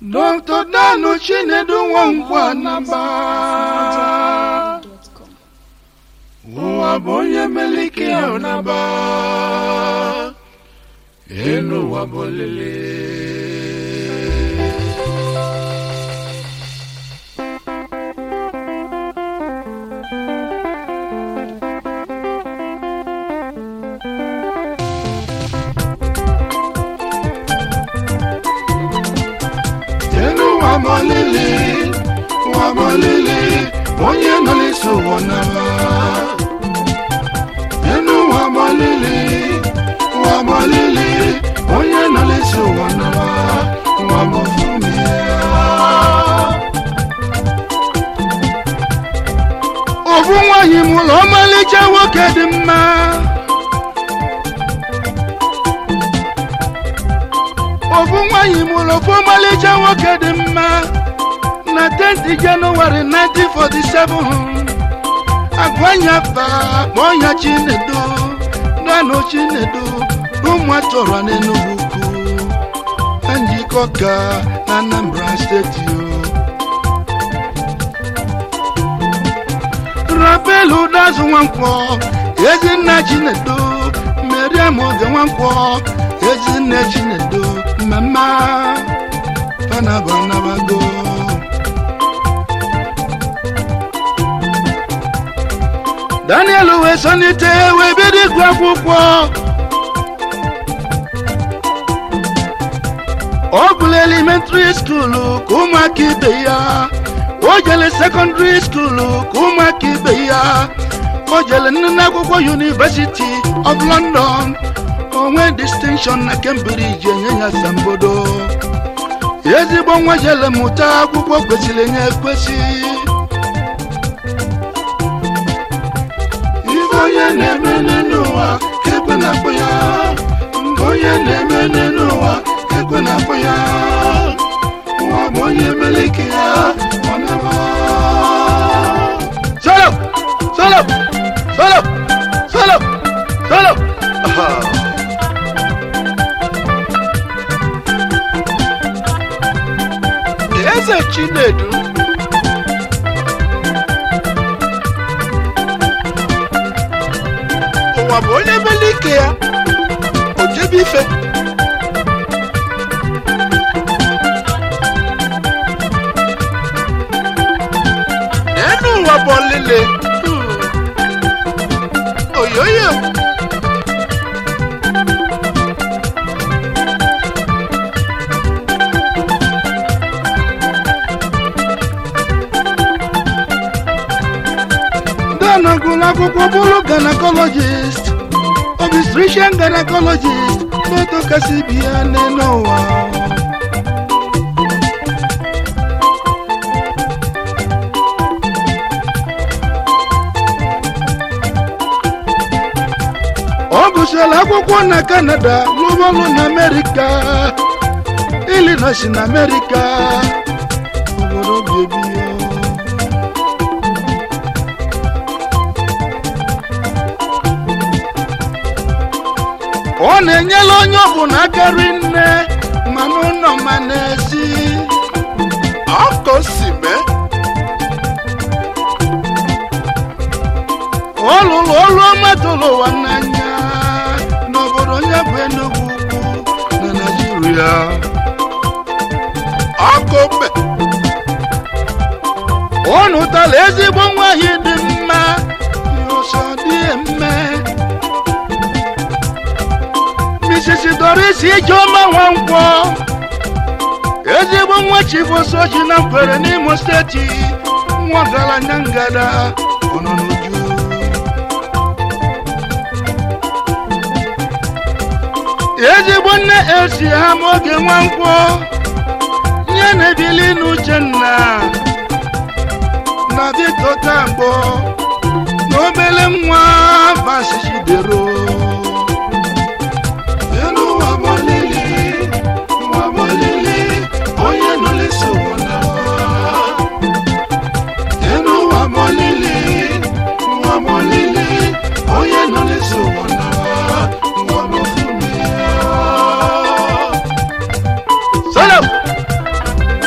Dr. Danu Chinedu Nwankwo Anaba ụwa bụ onye melike ya ọnaba elu ụwa bụ olile elu ụwa bụ olile ụwa bụ olile onye nọ n'isi ụwa n'aba elu ụwa bụ olile ụwa bụ olile onye nọ n'isi ụwa n'aba ụwa bụ fumi ya ofu nwanyị mụrụ ọmalịcha nwoke dị mma ofu nwanyị mụrụ ofu ọmalịcha nwoke dị mma na 10th Jenụwarị 1947 agwanya fa kpọnya Chinedu Danu Chinedu ụmụ atọrọ n'Enugu ukwu na njikọ ka na Anambra steeti o rabelu dazụ nwankwọ ezinna Chinedu Mariam oge nwankwọ ezinne Chinedu mmemme panabanabago Daniel wee sonite wee bido ịgụ akwụkwọ ọ gụrụ elementary skuulu ka ụmụaka ibe ya o jele sekọndịrị skuulu ka ụmụaka ibe ya o jele nne akwụkwọ University of London onwe distinction na Cambridge enye ya asambodo ezigbo nwa jele mụta akwụkwọ kwesịrị enye ekwesị ife onye na-eme n'ụwa ekwe na-akpọ ya nke onye na-eme n'ụwa ekwe na-akpọ ya ụwa bụ onye meleke ya ọ na-ama solo solo solo solo solo Aha. eze chinedu ụwa bụ onye mele ike ya o jebe ife n'elu ụwa bụ ọlịlị Hmm. oyoyo Danu gụrụ akwụkwọ bụrụ gynecologist obstetrician gynecologist n'otu kasị bi ya n'elu ụwa ọ gụsịrị akwụkwọ na Canada lụbọlụ na Amerịka Illinois na Amerịka obodo bebi ya ọ na-enyela onye ọbụla akarị nne ma n'ụlọ ma n'ezi ọkọ si mee ọ lụrụ ọrụ ọma tụrụ ụwa n'anya n'obodo onye bụ Enugu ukwu na Naịjirịa ọkọ mbe ọ nụtara ezigbo nwaanyị dị mma ọsọ dị eme Mrs. Doris Ijeọma Nwankwọ ezigbo nwa chifosoji na mkwere n'Imo steeti nwa ọgaranya ngada ọ nọ n'uju ezigbo nne esi ha ma oge Nwankwọ nye na-ebili n'Uchenna na Victor Tambo na obele nwa Vasijidero elu ụwa bụ olili ụwa bụ olili onye nọ n'isi ụwa n'ụwa elu ụwa bụ olili ụwa bụ olili onye nọ n'isi ụwa n'ụwa ụwa bụ fumi ya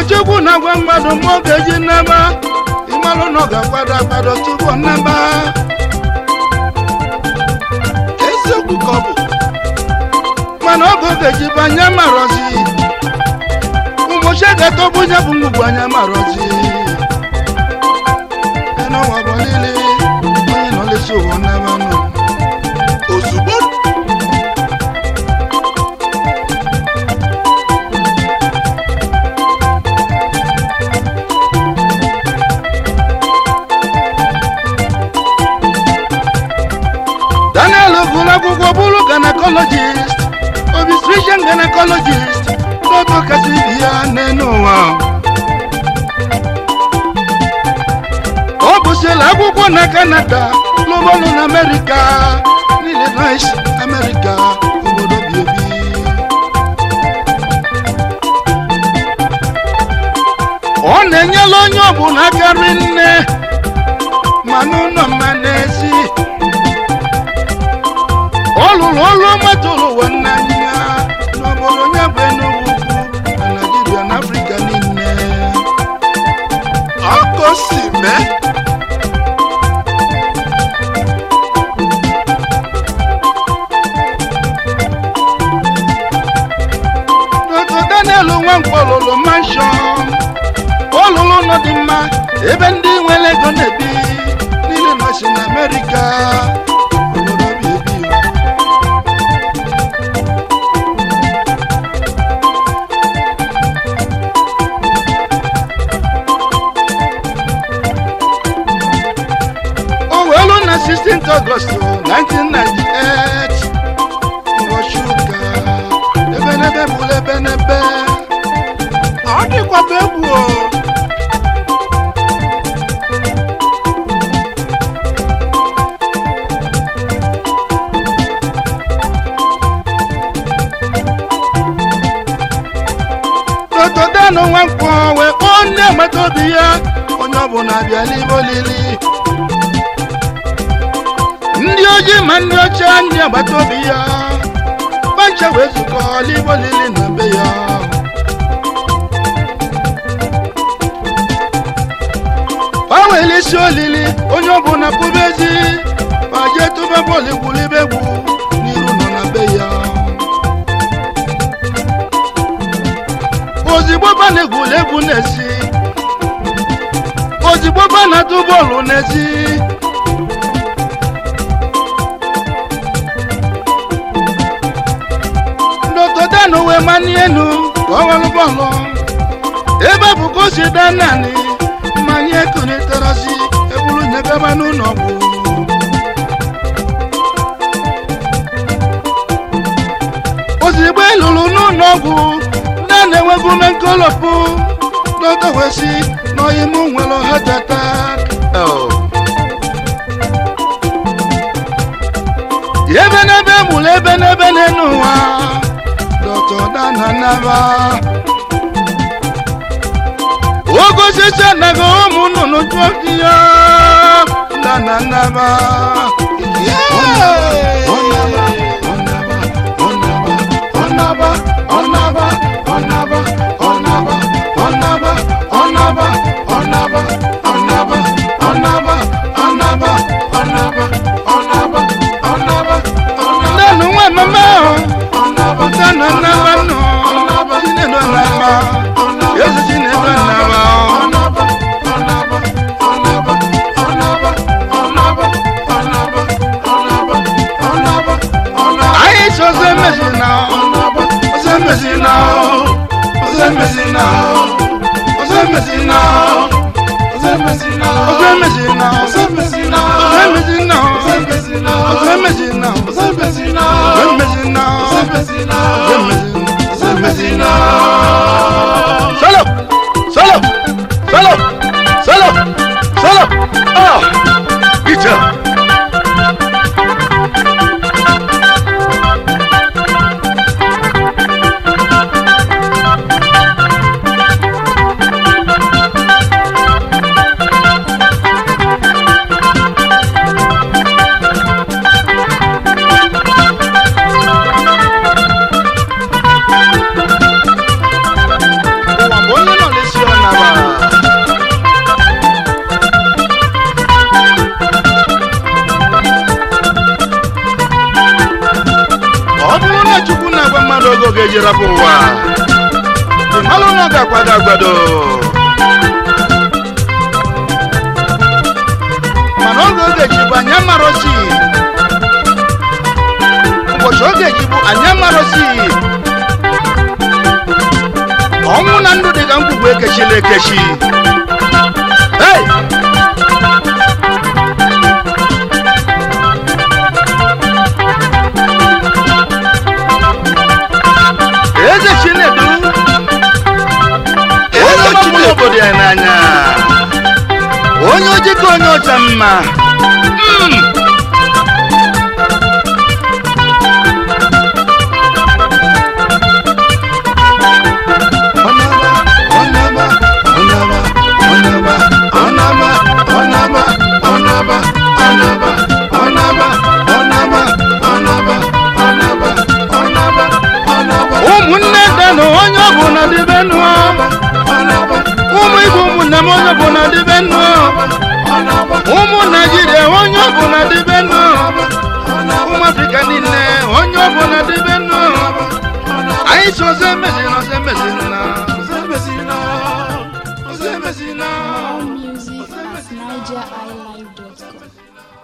chukwu na-agwa mmadụ ma ọ ga-eji nnaba ịmalụ na ọ ga-akwado akwado tupu ọ nnaba eziokwu ka ọ bụ mana ọ ga-eji bụ anya marọzi ụmụchi ga-atọbụ onye bụ ngwugwu anya marọzi n'ọnwa bụ niile onye nọ lesi ụwa nnaba nụ ozugbo daniel gụrụ akwụkwọ bụrụ gynecologist obstetrician gynecologist n'otu kasị ibi ya n'elu ụwa ọ bụsịla akwụkwọ na kanada lụbọlụ na amerịka n'illinois amerịka obodo bi ebi ọ na-enyela onye ọbụla karị nne ma n'ụlọ mma n'ezi ọ lụrụ ọrụ ọma tụrụ ụwa n'anya n'obodo onye bụ enugwu na naijiria na afrịka niile ọkụ si mee dr daniel nwankwo lụrụ manshọn ọ lụrụ ụlọ dị mma ebe ndị nwere ego na-ebi niile nọsi na amerịka obodo bi ebi o wee lụ na 16th August 1998 ụbọchị ụka ebenebe bụrụ ebenebe ọ dịkwa m egwu o n'otodanụ nwankwọ wee kpọọ ndị agbata obi ya onye ọbụla bịa n'ime olili ndị ojii ma ndị ọcha ndị agbata obi ya pancha wee zukọ n'ime olili na be ya ha were isi olili onye ọbụla pụba ezi ma jee tụba bọọlụ gwulibe egwu n'iru nọ na be ya ozigbo ba na-egwuli egwu n'ezi ozigbo ba na-atụ bọọlụ n'ezi n'otodanụ wee mani enu ka ọ welụ bọọlụ ebe bụ ka o si daa naanị mmanya ekunitarasi eburu nyegaba n'ụlọ ọgwụ ozigbo eluru n'ụlọ ọgwụ na na-enwebu me nkolopụ n'otowesi n'oyimu nwere heart attack ebe n'ebe mụrụ ebe n'ebe n'elu ụwa dọtọ dana naba ogosisi anaghị ụmụ nnụnụ jụọ ya dana naba ọnaba ọnaba ọnaba ọnaba ọnaba ọnaba ọnaba ọnaba ọnaba ọnaba ọnaba ọnaba ọnaba nanu nwa mama o tana naba nọ chinedu naba yesu chinedu naba anyị so oze mezi na oze mezi na oge oge ji rapụ ụwa ịmalụ na ọ ga-akwado agbado mana oge oge ji bụ anya marosi ụbọchị oge ji bụ anya marosi ọnwụ na ndụ dị ka ngwugwu ekechila ekechi hey! eze chinedu eze ọmụmụ obodo ya n'anya onye ojii ka onye ọcha mma Mm. Ọnaba, ọnaba, ọnaba, ọnaba, ọnaba, ọnaba, ọnaba, ọnaba, ọnaba, ọnaba, ọnaba, ọnaba, ọnaba, ọnaba. ụmụnne danụ onye ọbụla dịbe nụọ ụmụ igbo ụmụnne m onye ọbụla dịbe nụọ ụmụ naijiria onye ọbụla dịbe nụọ ụmụ afrịka niile onye ọbụla dịbe nụọ anyị si ọzọ emezina ọzọ emezina ọzọ emezina ọzọ emezina More music at nigeriilive.com.